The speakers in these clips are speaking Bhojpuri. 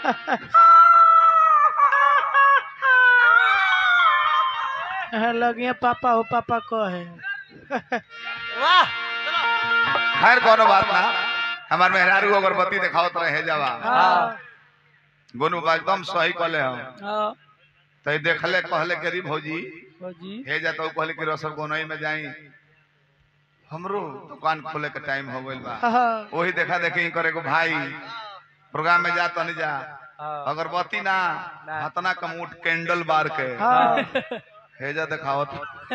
लगिए पापा हो पापा कहे वाह खैर कोनो बात ना हमार मेहरारू अगरबत्ती देखावत रहे जावा हाँ गोनू बा एकदम सही कहले हम हाँ तो देखले कहले के री भौजी जी हे जा तो कहले कि रसर गोनई में जाई हमरो दुकान खोले के टाइम हो गइल बा हाँ वही देखा देखी करे को भाई प्रोग्राम में जा तनी जा अगरबत्ती ना हतना कमूट कैंडल बार के हाँ हे जा देखावत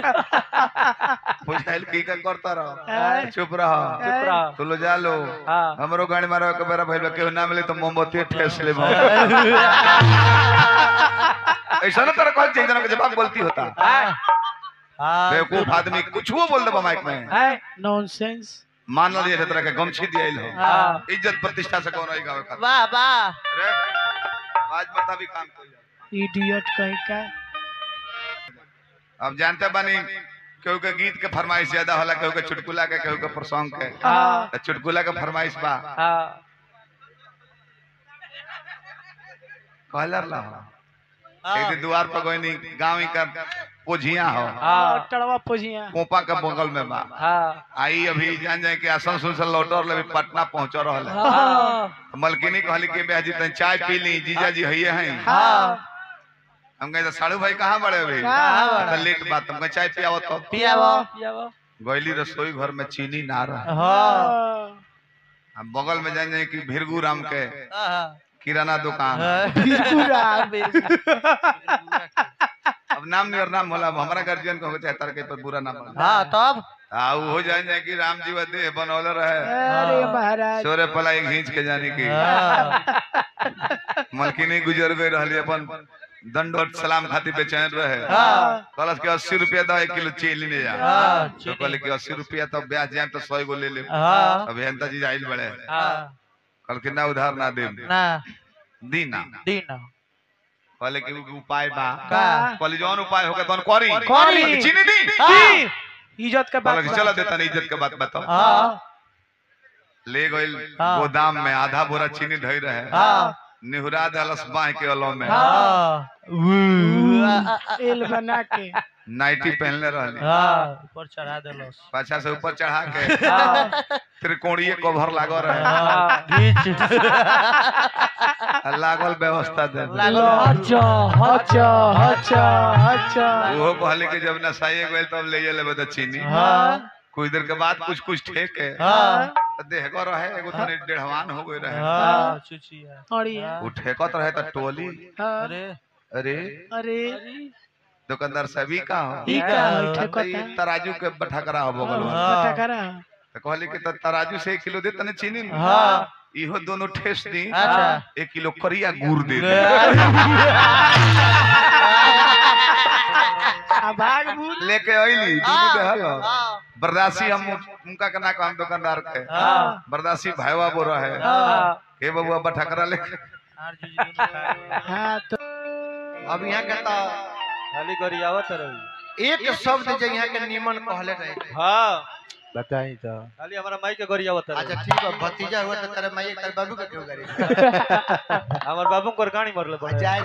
पूछाइल की का करता रहो हाँ। चुप रहो चुप रहो। तू लो जा लो हाँ। हमरो गाड़ी मारो के बेरा भइल बा, केहू ना मिले तो मोमबत्ती ठेस ले ऐसा ना तरह कहल चाहिए के जवाब गलती होता हाँ बेवकूफ आदमी कुछ वो बोल दे माइक में नॉनसेंस मान लो ये तरह के गमछी दियाइल हो हाँ। इज्जत प्रतिष्ठा से कौन गावे का वाह वाह अरे आज बता भी काम कोई इडियट कहीं का अब जानते बानी केहू के गीत के फरमाइश ज्यादा होला केहू के चुटकुला के केहू के प्रसंग के हाँ तो चुटकुला के फरमाइश बा हाँ कहलर ला एक दिन द्वार पर गोइनी गांव का पोझिया हो हाँ टड़वा पोजिया कोपा के बगल में बा हाँ आई अभी जान जाए कि आसन सुन से लौटर ले पटना पहुंच रहल है हाँ मलकिनी कहली कि बेहजी तन चाय पी ली जीजा जी हइये हैं हाँ हम कहे साड़ू भाई कहाँ बड़े अभी कहाँ तो लेट बात हम कहे चाय पियावत तो पियावो पियावो गैली रसोई घर में चीनी ना रहा हाँ हम बगल में जान जाए कि भिरगू राम के हाँ किराना दुकान बिल्कुल अब नाम नहीं और नाम होला अब हमारा गार्जियन को चाहे तार के पर बुरा नाम होला हाँ तब आ उ हो जाए जाए कि राम जी वदे बनौले रहे अरे महाराज सोरे पलाई घींच के जाने की मलकिनी गुजर गई रहली अपन दंडोत सलाम खाती बेचैन रहे हाँ कहलस कि अस्सी रुपया दो एक किलो चीनी ले जा हाँ, तो कहले कि अस्सी रुपया तो ब्याज जाए तो सौ गो ले ले हाँ अभियंता जी आइल बड़े हाँ कहल कि ना उधार ना दे ना दी ना दीना कहले कि उ उपाय बा का कहले जौन उपाय होगा तौन करी करी। कहले कि चीनी दी हाँ इज्जत के बात कहले कि चलो देता नहीं इज्जत के बात बताओ हाँ ले गइल हाँ। गोदाम में आधा बोरा चीनी ढई रहे हाँ निहुरा दलस बाह के अलो में हाँ एल बना के नाइटी पहनले रहली हाँ ऊपर चढ़ा देलो पाछा से ऊपर चढ़ा के हाँ त्रिकोणीय कवर लागो रहे हाँ घीच आ लागल व्यवस्था दे लागल अच्छा अच्छा अच्छा अच्छा ओहो कहले कि जब नसाइए गइल तब ले लेबे त चीनी हाँ कुछ देर के बाद कुछ कुछ ठेके हाँ त देहगो रहे एगो तनी डेढ़वान हो गई रहे हाँ चुचिया और ये उ ठेकत रहे त टोली हाँ, अरे अरे अरे दुकानदार सभी का हो ई का हाँ, है त ठेकता ई तराजू के बठकरा हो बगल में हाँ। पता करा त कहली कि त तराजू से एक किलो दे तने चीनी ली। हाँ इहो दोनों ठेस दी अच्छा एक किलो करिया गुड़ दे दे आ भाग भूत लेके अइली दूध देहल हाँ बर्दासी हम उनका के ना काम दुकानदार के हाँ बर्दासी भाईवा बोल रहे हाँ हे बबुआ बठकरा लेके आर जुजी दोनों खाए। हाँ तो अब यहाँ के तो खाली गरियावत रही एक शब्द जो यहाँ के निमन कहले रहे हाँ बताई तो खाली हमारा माई के गरियावत अच्छा रही ठीक है भतीजा हुआ तो तेरे माई तेरे बाबू के क्यों करी हमार बाबू को गाड़ी मरले पड़े जाए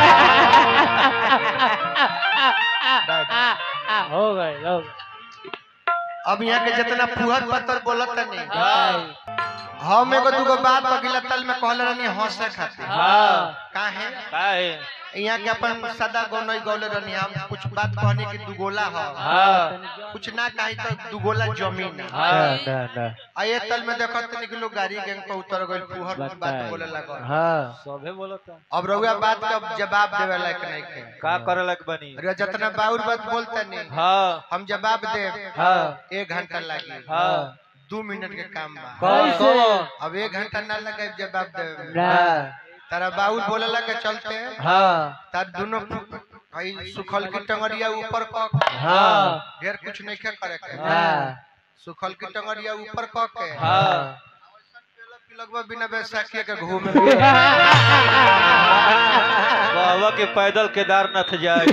हो गए हो गए अब यहाँ के जितना फुहर पत्थर बोलत नहीं हाँ हम एगो दूगो बात अगला तल में कहले रहनी हंसे खातिर हाँ काहे का है यहाँ के अपन सदा गौनई गौले रहनी हम कुछ बात कहनी कि दुगोला हो हाँ कुछ ना कही तो दुगोला जमीन है हाँ ना ना आ ये तल में देखत तनी कि लोग गाड़ी गैंग पर उतर गइल फुहर बात बोले लगल हाँ सबे बोलता अब रउआ बात का जवाब देवे लायक नहीं खे का करे लग बनी अरे जितना बाउर बात बोलते नहीं हाँ हम जवाब दे हाँ एक घंटा लगी हाँ दू मिनट के काम बा कैसे अब एक घंटा ना लगे जवाब दे हाँ तारा बाउल बोले लगे चलते हाँ तार दोनों भाई सुखल की टंगरिया ऊपर क हाँ ढेर कुछ नहीं खे करे के हाँ सुखल की टंगरिया ऊपर क के हाँ लगभग बिना बैसाखी के घूमे बाबा के पैदल केदारनाथ जाए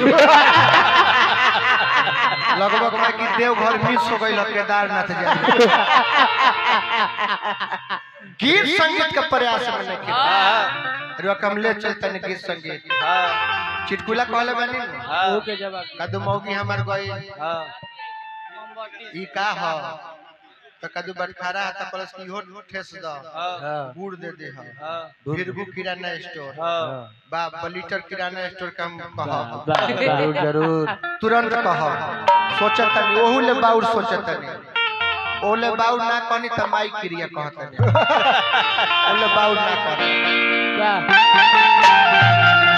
लगभग मैं कि देवघर मिस हो गई केदारनाथ जाए गीत संगीत के प्रयास में नहीं किया। रुआ कमले चलता ने गीत संगीत चिटकुला कहले बानी न? ओके जवाब कदू मौगी हमार गई ई का ह तो कदू बटखारा है तो प्लस की हो ठेस द गुड़ दे दे ह फिरगु किराना स्टोर बा लीटर किराना स्टोर का हम कह जरूर जरूर तुरंत कह सोचत नहीं ओहू ले बाउर सोचत नहीं ओले बाउर ना कहनी त माई क्रिया कहत नहीं ओले बाउर ना कहनी क्या